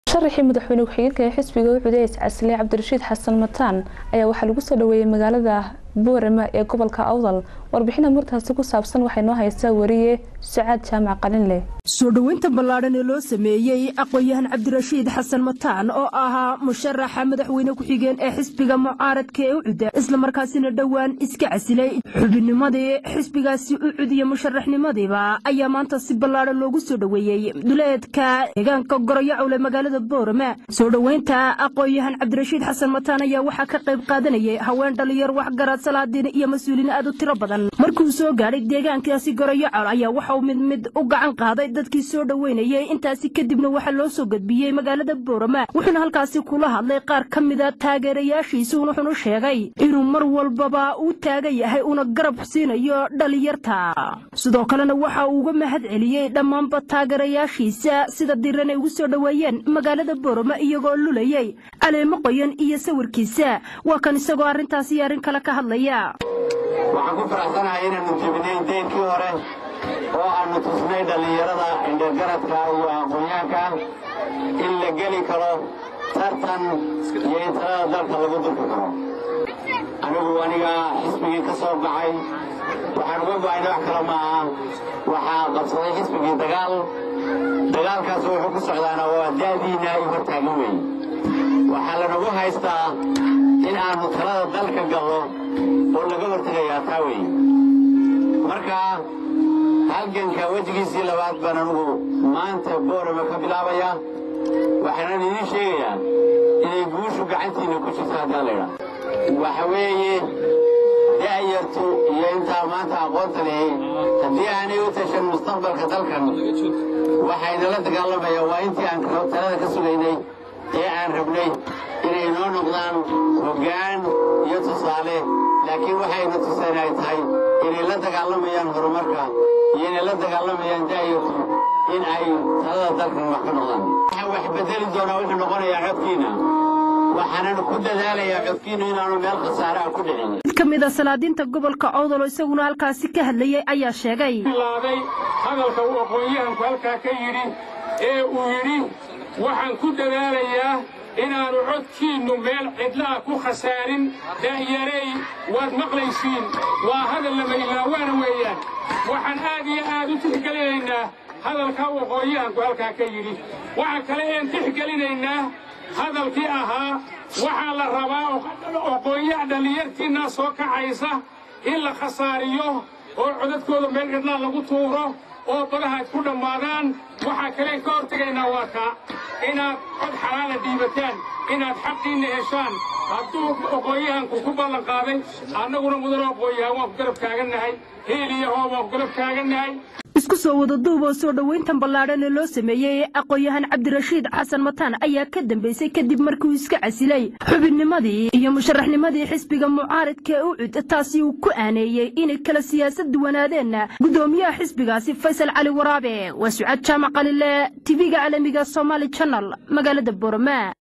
sharaxii madaxweyne ku-xigeenka ee xisbiga u cudeys casile cabdirashiid xasan mataan ayaa waxaa lagu soo dhaweeyey magaalada boorama ee gobolka awdal warbixina murtaasi ku saabsan waxay noo haysaa wariye sacaad jaamac qalinleh soo dhoweynta ballaadhan ee loo sameeyey aqoon-yahan cabdirashiid xasan mataan oo ahaa musharaxa madaxweyne ku-xigeen ee xisbiga mucaaradka ee ucuda islamarkaasina dhowaan iska casilay xubinnimadii xisbigaasi ucud iyo musharaxnimadiiba ayaa maanta si ballaadhan loogu soo dhoweeyey duleedka deegaanka goroyacowle magaalada boorama soo dhoweynta aqoon-yahan cabdirashiid xasan mataan ayaa waxaa ka qayb qaadanayay haween dhalinyar waxgarad salaadiin iyo mas-uuliin aad u tiro badan markuu soo gaadhay deegaankaasi goroyacol ayaa waxauu mid mid u gacan qaaday dadkii soo dhoweynayay intaasi kadibna waxaa loo soo gudbiyey magaalada boorama wuxuuna halkaasi kula hadlay qaar ka mida taageerayaashiisa wuxuuna sheegay inuu mar walbaba uu taagan yahay uuna garab siinayo dhalinyarta sidoo kalena waxa uu uga mahad celiyey dhammaanba taageerayaashiisa sida diran ay ugu soo dhoweeyeen magaalada boorama iyagoo lulayay caleemo qoyan iyo sawirkiisa waa kan isagoo arrintaas iyo arrin kale ka hadlaya waxaan ku faraxsanahay inaannu jebinay deynkii hore oo aannu tusnay dhallinyarada indhergaradka iyo aqoonyaanka in la geli karo tartan iyo in talada dalka lagu durki karo anigu aniga xisbigii ka soo baxay waxaan uga go'ayna wax kale maaha waxaa qabsaday xisbigii dagaal dagaalkaas wuxuu ku socdaana waa da'diinna i hortaagan weeye waxaa lanagu haystaa in aannu talada dalka gallo oo laga hortegayaa taa weeye marka halganka wejigiisii labaad baan anugu maanta boorama ka bilaabaya waxaanan idiin sheegayaa inay guushu gacantiinna ku jirto haddaan laydhaa waxa weeye da'yartu iyo intaa maanta aqoonta lihi haddii aanay u tashan mustaqbalka dalkan waxaynala dagaalamayaan waa intii aan talada ka sugaynay ee aan rabnay inay noo noqdaan hoggaan iyo tusaale laakiin waxayna tuseen ay tahay inay la dagaalamayaan horumarka iyo inay la dagaalamayaan da'yartu in ay talada dalkan wax ka noqdaan waxaa wax bedeli doonaa wuxuu noqonayaa codkiina waxaanan ku dadaalayaa codkiinu inaanu meel khasaare ah ku dhicin mid ka mid a salaadiinta gobolka owdal oo isaguna halkaasi ka hadlayay ayaa sheegay bilaaday hadalka uu aqoon-yahanku halkaa ka yidhi ee uu yidhi waxaan ku dadaalayaa inaannu codkiinnu meel cidlaha ku khasaarin da'yarey waad maqlaysiin waa hadal lama ilaawaana weeyaan waxaan aad iyo aad u tixgelinaynaa hadalka uu aqoon-yahanku halkaa ka yidhi waxa kale een tixgelinaynaa hadalkii ahaa waxaa la rabaa aqoonyaha dhallinyartiinnaa soo kacaysa in la khasaariyo oo codadkooda meel cidlaa lagu tuuro oo badaha ad ku dhammaadaan waxaa kaleen ka hortegaynaa waa kaa inaad cod xalaala dhiibataan inaad xaqiinna heshaan hadduu aqoon-yahanku ku ballan qaaday annaguna mudano aqoon-yahan waan ku garab taagannahay hiil iyo hoob waan ku garab taagannahay isku soo wada duub oo soo dhoweyntan ballaadhan ee loo sameeyey aqoon-yahan cabdirashiid xasan mataan ayaa ka dambeysay kadib markiuu iska casilay xubinnimadii iyo musharaxnimadii xisbiga mucaaridka ee ucud taasi uu ku aaneeyey inay kala siyaasad duwanaadeen guddoomiyaha xisbigaasi faysal cali waraabe waa sucaad jaamac qalile tv-ga caalamiga somaali janal magaalada boorama